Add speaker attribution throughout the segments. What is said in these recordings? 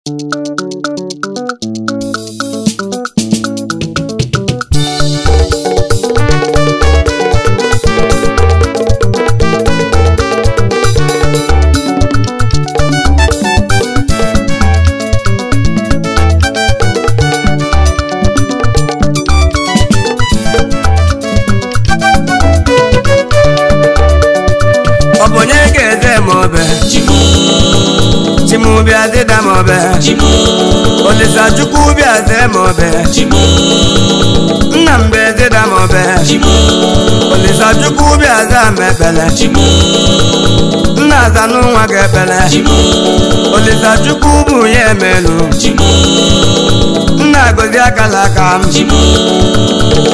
Speaker 1: ọ bụ onye ga-eze m obe chimubịa dịda m obe olisa chukwu bịa zee m obe nna m bụ dịda m obe olisa chukwu bịa zaa m ekpele nna aza n'ụwa gị ekpele olisa chukwu bụ ya emelu nna agọzi akala aka m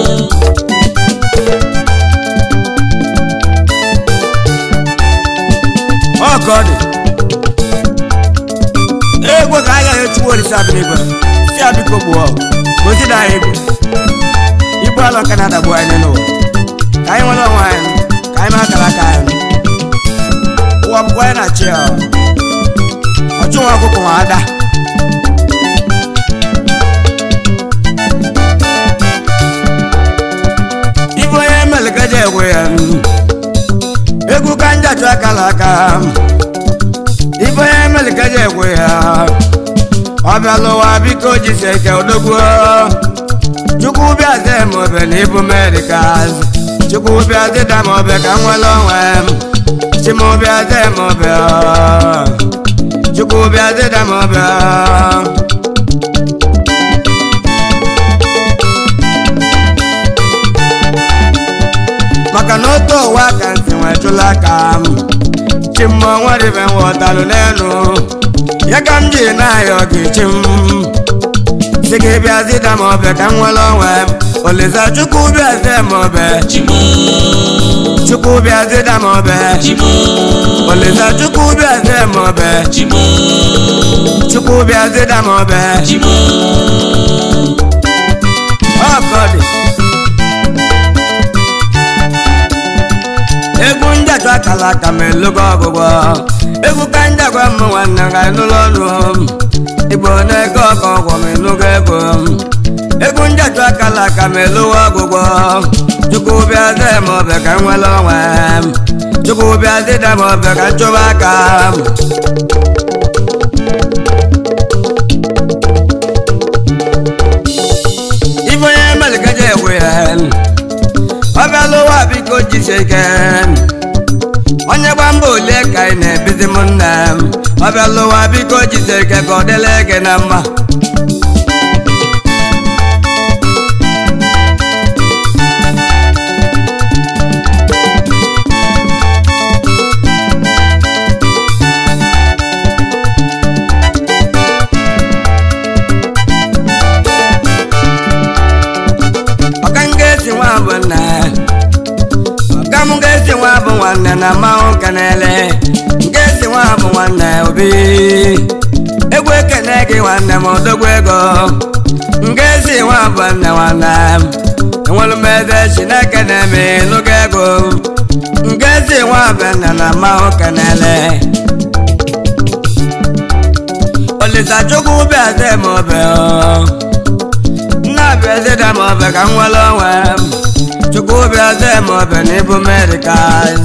Speaker 1: ọkọ dị egwu ka agaghị echukwu olisa bi n'igwe si abiko gbuo gozida anyị egwu ibu alọ kanada bụ anyị n'ụwa ka anyị nwere onwe anyị ka anyị ma akara aka anyị ụwa bụkwa anyị na-achị ya ọchụ nwa ọkụkọ nwa ada ibe onye melekaja egwe ya egwu ka njachụ akala aka ibe onye melekaja egwe ya ọ bịala ụwa biko jisi ike odogbuo chukwu bịa zee m obe na ibu medikas chukwu bịa zịda m obe ka m nwere onwe m chim bịa zee m obe chukwu bịa zịda m obe maka na otu ụwa ka ntị nwetụla aka m chimma nweribe nghọtalụ n'elu ya ka m ji na-ayọ gị chim si gị bịa zịda m obe ka m nwere onwe m olisa chukwu bịa zee m obe chukwu bịa zịda m obe olisa chukwu bịa zee m obe chukwu bịa zịda m obe ọkọ dị egwu njatụ akala aka m elugo ọgụgụ egwu ka njagwa m nwanne ga n'ụlọ ọrụ m igbo na-ego ọkọ ọgwọ m enugo ego m egwu njatụ akala aka m elugo ọgụgụ chukwu bịa zee m obe ka m nwere onwe m chukwu bịa zịda m obe ka m chụba aka m ife onye melikeje egwe ya ọ bịala ụwa biko jisie ike onye gba mba ole ka ị na-ebizi m nna m ọ bịala ụwa biko jisie ike ka ọ dịla gị na mma ọka m ga-esi nwa bụ nna ọka m ga-esi nwa bụ nwanne na mmanwụ kenele ga-esi nwa bụ nwanne obi egwu ekene gị nwanne m odogwu ego nga-esi nwa bụ nne nwanne m enwere m eze chineke na-eme n'oge ego nga-esi nwa bụ nne na mmanwụ kenele olisa chukwu bịa zee m obe nna bịa zịda m obe ka m nwere onwe m chukwu bịa zee m obe n'ibu medikas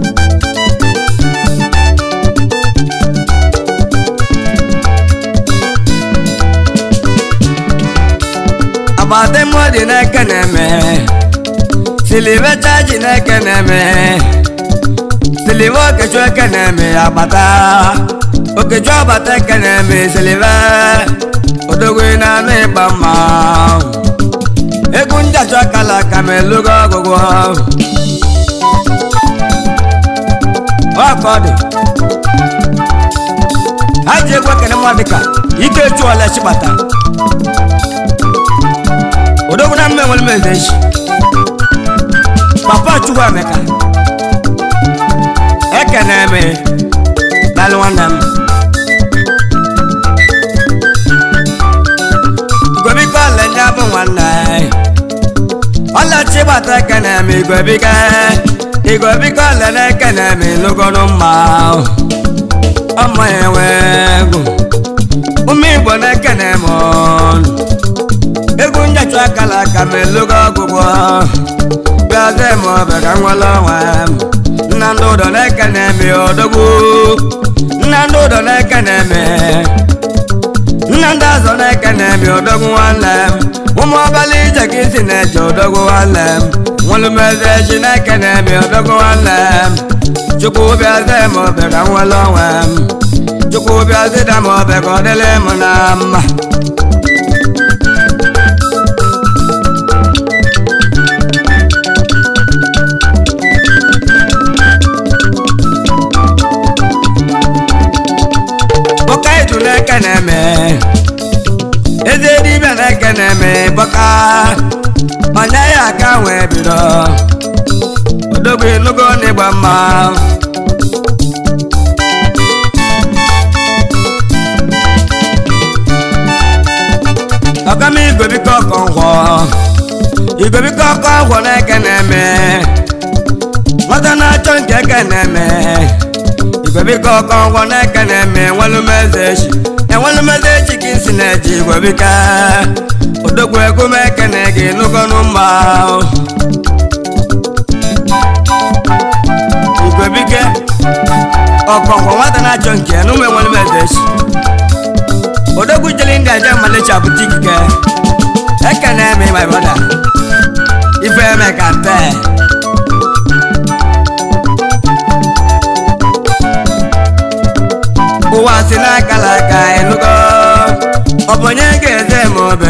Speaker 1: agbata mmụọ dị n'eke na-eme silibe chaji n'eke na-eme silibe okechu eke na-eme agbata okechu agbata eke na-eme silibe odogwu na-anụ ịgba mma egwu njachọ akala aka m elugo ọgụgụ ọkọ dị ha ji egwu ekene mmadụ dịka ike chụọla chibata odogwu na mme nwere m eze echi papa chukwu emeka ekene eme dalụ nwanne m igwebiko ọlenya bụ nwanne ọlachi gbata ekene eme igwebike igwebiko ọlena ekene eme lụgọrọ mma ọmọ enwe egwu ume igbo na-ekene m ọnụ egwu njacha akala aka m elugo ọgwụgwọ bịaze m ọbịa ka nwere ọnwa m nna ndị ụdọ na-ekene m odogwu nna ndị ụdọ na-ekene m nna ndị azọ na-ekene m odogwu nwanne m ụmụ ọbala ije ka isi na-eche odogwu nwanne m nwelumeze chi na-ekene m odogwu nwanne m chukwu bịaze m ọbịa ka nwere ọnwa m chukwu bịazida m ọbịa ka ọ dịrị m na mma bọka ịtụ na-eke na-eme eze dibịa na-eke na-eme bọka onye ya aka wee bido odogwu enugo n'ịgba mma ọkama igobike ọkọ ngwọ igobike ọkọ ngwọ na-eke na-eme nwata na-achọ nke eke na-eme igwebike ọkọ ngwọ na-eke na-eme enwelumeze echi enwelumeze echi ka isi na-eji igwebike odogwu egwu m ekene gị nụgọnụ mma igwebike ọkọ ngwọ nwata na-achọ nke n'ụmụ enwelumeze echi odogwu jeli ndị aja malicha bute ikike ekene eme my brother ife eme ka mpe ụwa si n'akala aka enugo ọ bụ onye ga-eze m obe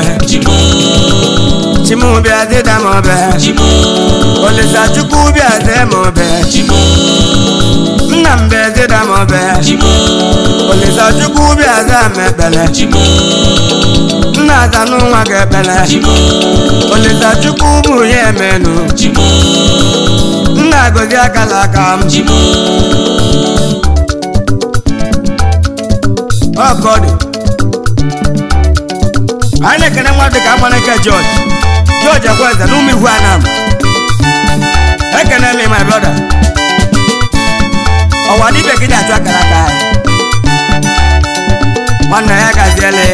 Speaker 1: chimu bịa zịda m obe olisa chukwu bịa zee m obe nna m bịa zịda m obe olisa chukwu bịa zaa m ekpele nna aza n'ụwa gị ekpele olisa chukwu bụ ya emenu nna gozi akala aka m ọkọdị anyị na-ekene mmadụ ka agbaneke jọji jọji ekweze na ụmụ ihu anam ekene mi my brother ọwa dibịa gị na-achụ akara aka anyị nwanne ya gaziele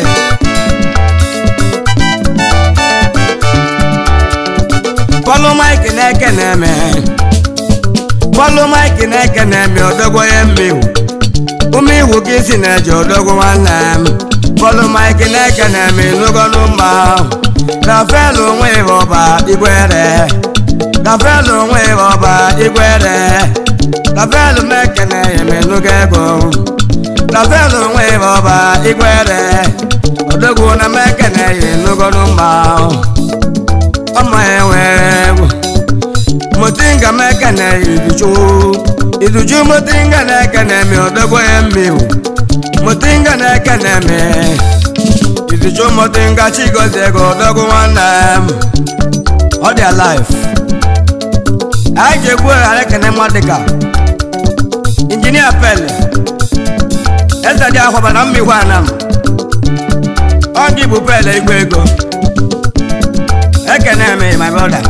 Speaker 1: pọlụ maịkị na-eke na-eme pọlụ maịkị na-eke na-eme ọdọgwo ya mmewu ụmụ iwu gị si na-eje odogwu nwanne m fọlụ maịkị na-eke na-eme n'ogonu mma gafelu onwe ịba ọba igwere gafelu onwe ịba ọba igwere gafelu meke na-eme n'oge ego gafelu onwe ịba ọba igwere odogwu na meke na-eyi n'ogonu mma ọma enwere egwu motinga meke na-eyi iduchu iduju motinga na-eke na-eme odogwo ya mmiwu motinga na-eke na-eme iduju motinga chigozie ego odogwu nwanne m ọ dị alive anyị ji egwu ghara ekene mma dịka injinia pele eze dị ahụba na mmigwe anam ọ gị bụ pele igwe ego ekene eme my brother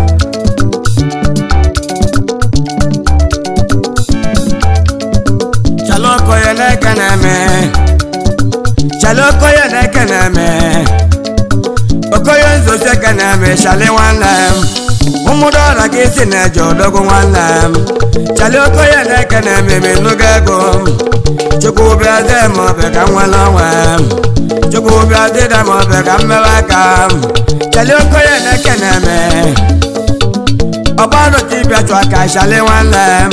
Speaker 1: chalokoye na-eke na-eme chalokoye na-eke na-eme okoye nzozi eke na-eme chali nwanne m ụmụdọra ka isi na-eje odogwu nwanne m chali okoye na-eke na-eme menugo ego chukwu bịa zee m obe ka m nwere onwe m chukwu bịa zida m obe ka m mewe aka m chali okoye na-eke na-eme ọgbarụta ịbịa chụ aka chali nwanne m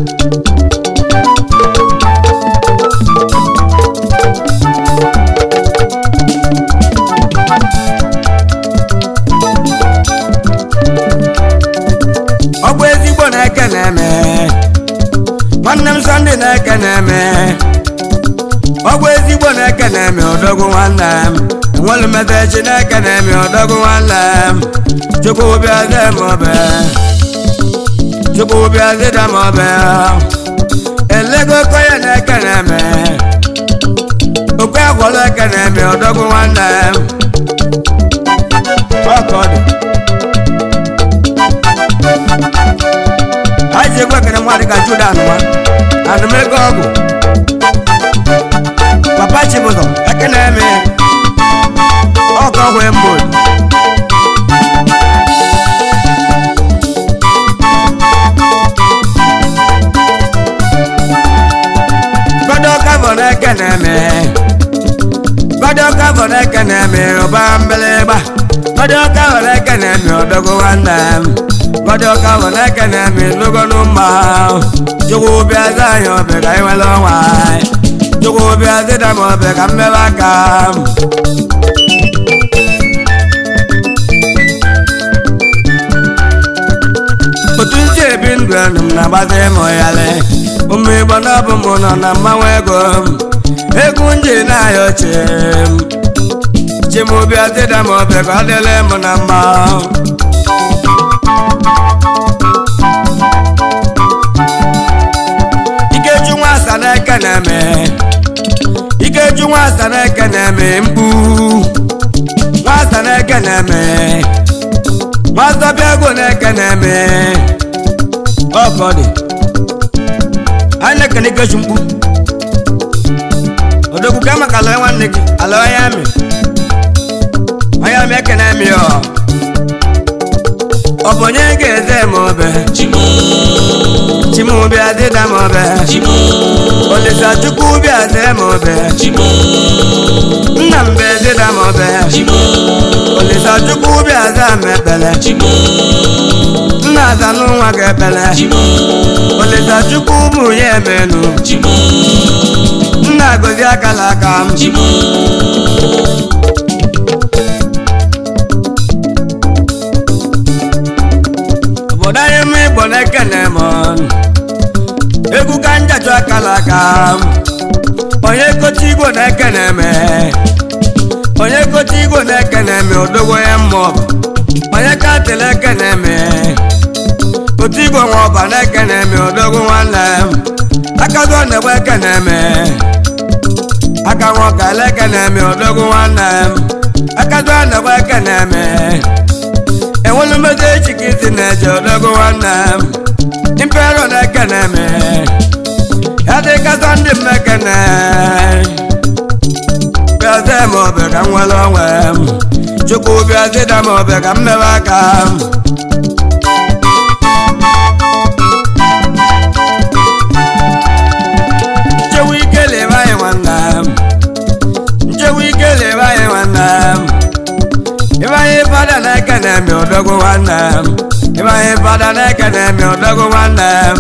Speaker 1: ọ bụ ezigbo na-eke na-eme nwanne m sọnde na-eke na-eme ọ bụ ezigbo na-eke na-eme odogwu nwanne m enwelu metechi na-eke na-eme odogwu nwanne m chukwu bịa zee m obe chukwu bịa zida m obe elego okoye na-eke na-eme okwe agwọla eke na-eme odogwu nwanne m ọka ọ dị anyị ji egwu ekene nwa dịka juda anụma anụmego ọgwụ papa chibụzọ ekene eme ọhụụ mbụ gbọdọ kabọ n'eke na-eme gbọdọ kabọ n'eke na-eme ụba mgbịlịgba gbọdọ kabọ n'eke na-eme ọdọgụ nwanne m gbọdọ kabọ n'eke na-eme lụgọnụ mma chukwu bịa za anyị obe ka anyị nwere ọnwa anyị chukwu bịa zịda m obe ka mmebe aka m otu ntị ebi ndụ enu m na-agbazi ịmụ yalị ụmụ igbo na ọbụ m nọ na mmanwụ ego m egwu nji na-ayọ chi m chi m bịa zịda m obe ka ọ dịrị m na mma ikeju nwa asa na-eke na-eme ikeju nwa asa na-eke na-eme mkpu nwa asa na-eke na-eme nwa zọbịa ego na-eke na-eme ọkọdị anyị na-ekene ikeju mkpu odogwu ka maka ala nwanne gị ala onye amị onye amị ekene amị ọ ọ bụ onye ga-eze m obe chimu bịa dịda m obe olisa chukwu bịa zee m obe nna m bịa dịda m obe olisa chukwu bịa zaa m ekpele nna aza n'ụwa gị ekpele olisa chukwu bụ ya emenu nna gozi akala aka m obodo anyị mụ igbo na-ekene m egwu ka njajụ akala aka m onye kote igbo na-ekene me onye kote igbo na-ekene me odogwo ya mmụọ onye ka tele ekene me kote igbo nwa ọba na-ekene me odogwo nwanne m akago na-egbe ekene me aka nwoke ala ekene me odogwo nwanne m akago na-egbe ekene me enwelu mmezi echi ka isi na-eje odogwu nwanne m impero na-ekene m ya dị kata ndị m ekene bịaze m obe ka m nwere onwe m chukwu bịazida m obe ka m mebe aka m nchewu ike lebe anyị nwanne m nchewu ike lebe anyị nwanne m ịbanye fada na-ekene m odogwu nwanne m ịbanye fada na-ekene m odogwu nwanne m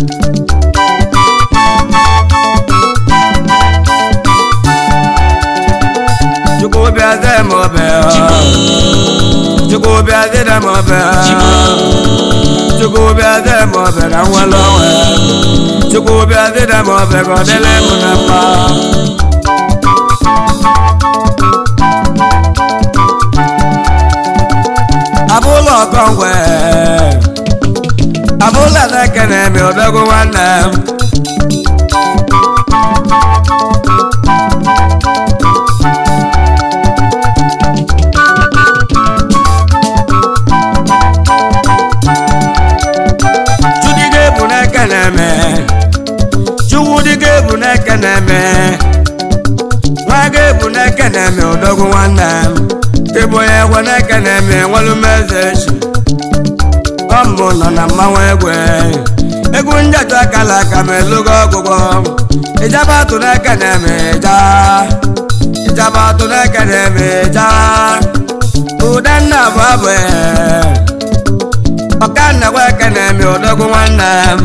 Speaker 1: chukwu bịaze m obe chukwu bịazide m obe chukwu bịaze m obe ka m nwere onwe chukwu bịazide m obe ka ọ dịrị m na mma abụlọ ọkọngwe abụlọ na-ekene m odogwu nwanne m chudige bụ na-ekene m chukwudige bụ na-ekene m nwa ga-ebu na-ekene m odogwu nwanne m ịbụ onye ekwe na-ekene m enwelu m eze echi ọmbụ nọ na mmanwụ egwe egwu njatụ akala aka m elugo ọgwụgwọ ịjaba atụ na-ekene m ịja ịjaba atụ na-ekene m ịja ụda nna bụ abụ ọka nnakwa ekene m odogwu nwanne m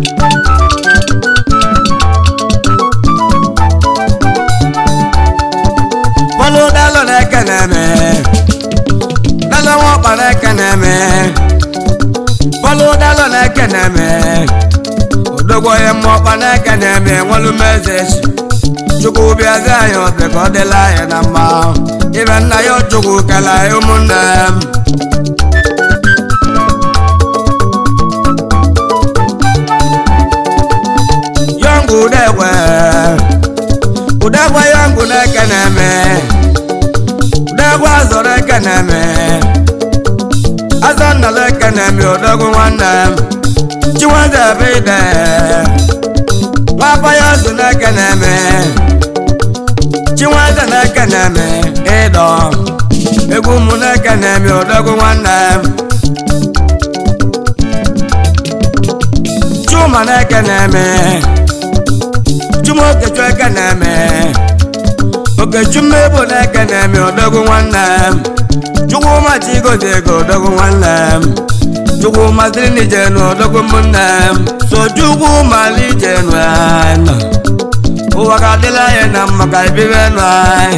Speaker 1: bọlụ dalụ na-ekene m dalụ nwọkpa na-ekene m bọlụ dalụ na-ekene m odogwo ya mmụọkpa na-ekene m enwelu m eze echi chukwu bịazi anyị obe ka ọ dịla anyị na mma ibe nna ya chukwu kele anyị ụmụnne m yọngụ udegwe udegwe yọngụ na-ekene m udegwe azọ na-ekene m azọ nnala ekene m odogwu nwanne m chinweze ebe ide nwapa ya ọzọ na-ekene m chinweze na-ekene m ịdọ eme odogwu nwanne m chuma na-eke na-eme chuma okechu eke na-eme okechu mmebo na-eke na-eme odogwu nwanne m chukwuma chigozi ego odogwu nwanne m chukwuma siri n'ijenu odogwu ụmụnne m so chukwuma n'ijenu anyị ụwa ga-adịla anyị na mma ka ibibe nụ anyị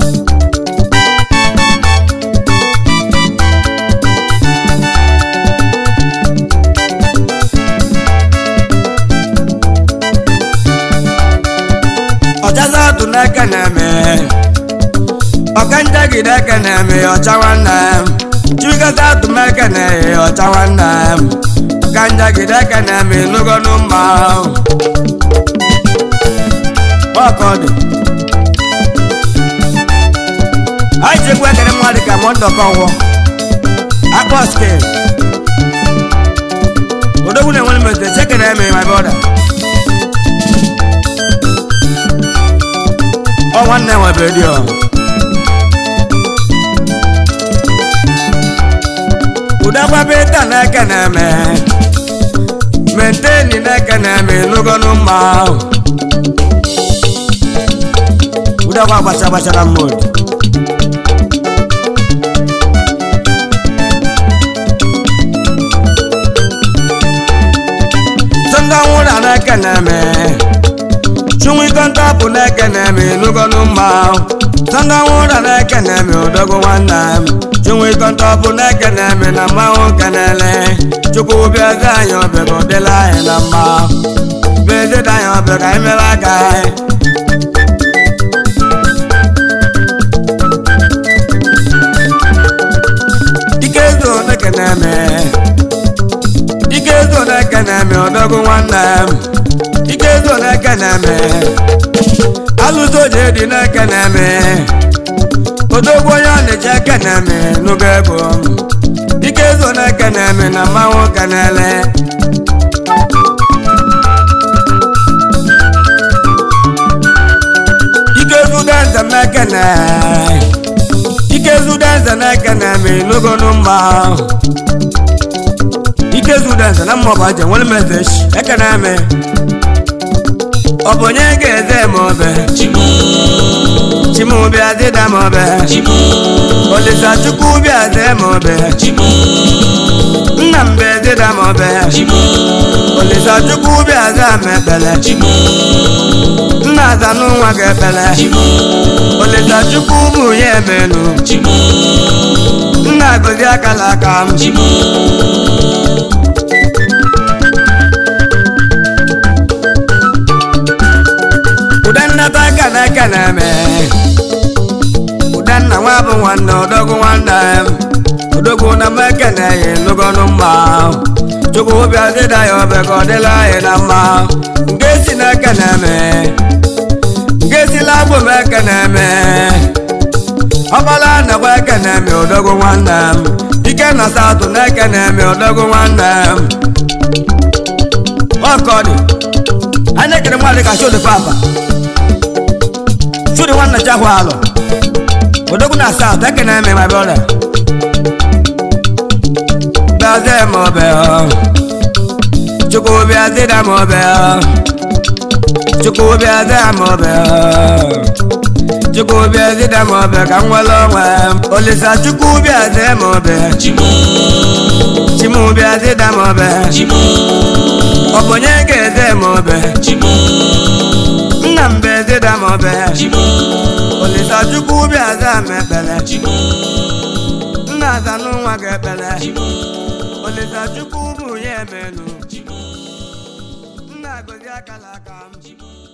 Speaker 1: ọchaza atụ n'aka na-eme ọkanjagide aka na-eme ọcha nwanne m chikọta atụ m aka na-eghe ọcha nwanne m ọkanjagide aka na-eme n'ugonu mma ọkọdụ anyị ji egwu ekere mmadụ ka mọndọkọwọ akpọ skel odogwu na-enwere mete chekere eme my brother ọ nwanne nwebe dị ọ ụdagbabe taa n'aka na-eme menteni n'aka na-eme n'ogonu mma ụdagba gbacha gbachara mmụọ sọnda nwụrụ n'aka na-eme chunwi kọnta bụ n'eke na-eme n'ugonu mma sọnda nwụrụ n'eke na-eme odogwu nwanne m chunwi kọnta bụ n'eke na-eme na mmanwụ kenele chukwu bịa eze anyị ọbịa ka ọ dịla anyị na mma bịa eze dị anyị ọbịa ka anyị mere aka anyị dike ezo n'eke na-eme dike ezo n'eke na-eme odogwu nwanne m ike zo n'eke na-eme alụso ji dị n'eke na-eme odogwu onye ọ na-eji eke na-eme n'oge ego ike zo n'eke na-eme na mmanwụ kenele ike zudenze n'eke na ike zudenze n'eke na-eme n'ogonu mma ike zudenze na mmụọ bụ aja nwere mezeshi eke na-eme ọ bụ onye ga-eze m obe chimụbịa dịda m obe olisa chukwu bịa zee m obe nna m bịa dịda m obe olisa chukwu bịa zaa m ekpele nna aza n'ụwa gị ekpele olisa chukwu bụ ya emenu nna agọzi akala aka m ụdannata aka n'aka na-eme ụdanna nwa bụ nwanne odogwu nwanne m odogwu na m ekeneghị n'ogonu mma chukwu bịa dịda ya obe ka ọ dịla anyị na mma nke si n'aka na-eme nke sila abụ m eke na-eme ọbala nakwa eke na-eme odogwu nwanne m ike na satụ na eke na-eme odogwu nwanne m ọkọdị anyị ekere mmadụ ka shodi papa shodi nwanne chahụ alụ odogwu na south eke na-eme my brother bịaze m obe chukwu bịazida m obe chukwu bịaze m obe chukwu bịazida m obe ka m nwere onwe m olisa chukwu bịaze m obe chimu bịazida m obe ọ bụ onye ga-eze m obe nna m bịazida m obe olisa chukwu bịaza m ekpele nna aza n'ụwa gị ekpele olisa chukwu bụ ya emenu nna agọzi akala aka m